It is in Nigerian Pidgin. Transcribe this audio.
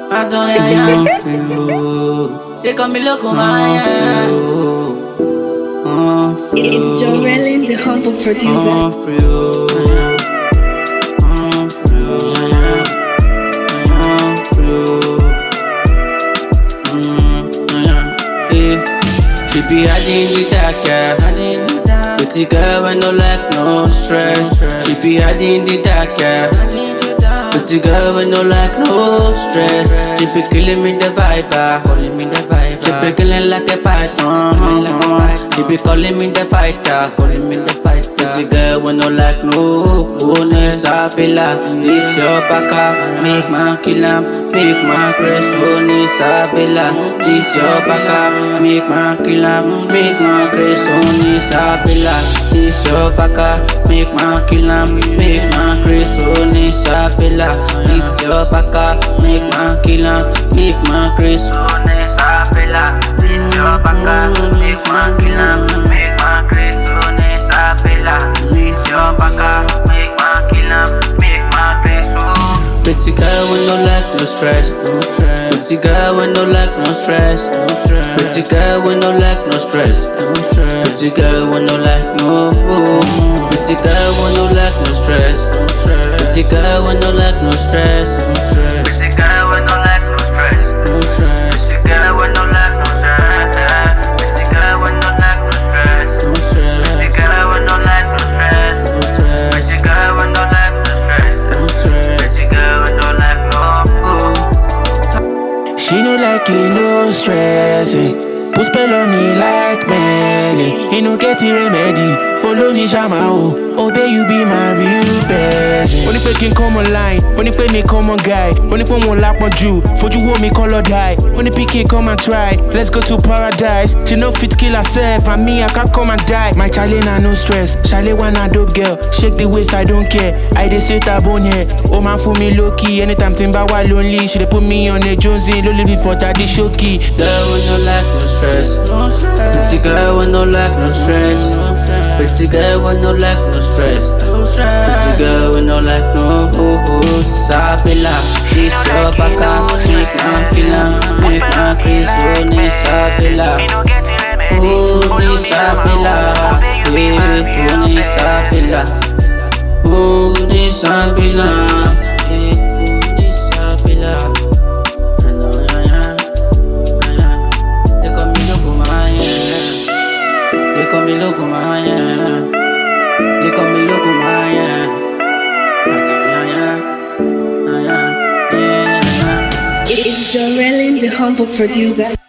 I don't yeah, yeah. feel. They call me loco, man. Oh, It's Jorelin, the humble producer. oh, feel. Oh, feel. Oh, feel. Mm, yeah. Eh. She be hiding the dark, yeah. Pretty girl, I no like no stress. She be hiding the dark, yeah. Pretty girl, I no like no stress. She be killing me the vibe, ah. calling me the vibe. She be killing like a python. She be calling me the fighter, calling me the fighter. Pretty girl, we no like no bonus. I feel like this your baka, make my kill 'em, make my grace. Only Sabila, this your baka, make my kill 'em, make my grace. Only Sabila, this your baka, make my kill 'em, make my grace. Only Sabila, this your baka, make my kill 'em, make my grace. Only Sabila, this your baka, make my kill 'em, make my grace. Only Sabila, this your baka, make my kill 'em, make my grace. Pretty girl with no lack, no stress, no stress. Pretty girl with no lack, no stress, no stress. Pretty girl with no lack, no stress, no stress. Pretty girl with no lack, no. Pretty girl with no lack, no stress, no stress. Pretty girl with no lack, no stress, no stress. Pretty girl with no lack, no stress, no stress. Pretty girl with no lack, no stress. Pretty girl with no lack, no stress, no stress. Pretty girl with no lack, no stress, no stress. Pretty girl with no lack, no stress, no stress. Pretty girl with no lack, no. She no like you, no stressing. Put spell on me like Melly. He no get it remedy. Follow me, Shama, oh. Obey you be my real person. Only pé kí n come online. Only pé mi come on guy. Only pé wọn lápọn jù. Fojú wo mi color die. Only pikin come and try. Let's go to paradise. She no fit kill herself. And me, I can't come and die. My chale na no stress. Chale one a dope girl. Shake the waist, I don't care. I dey straight her bone here. Oh man, for me low key. Anytime tí n bá wà lonely. She dey put me on a Jonesy. Ló lè fi fọ̀tà di ṣókì. Girl with no lack, no stress. No stress. Pretty girl with no lack, no stress. No stress. Pretty girl with no lack, no stress. No stress. Pretty girl with no lack, no oh, oh. Sabila, this your baka, make my killer, make my Chris, oh, ni Sabila. Oh, ni Sabila, yeah, oh, ni Sabila. Oh, ni Sabila, yeah, oh, ni Sabila. I know, yeah, yeah, yeah. They call me loco, man, yeah. They call me loco, man, yeah. They call me loco, man, yeah. Yeah, yeah, yeah, yeah, yeah, yeah. It's Jorelin, the humble producer.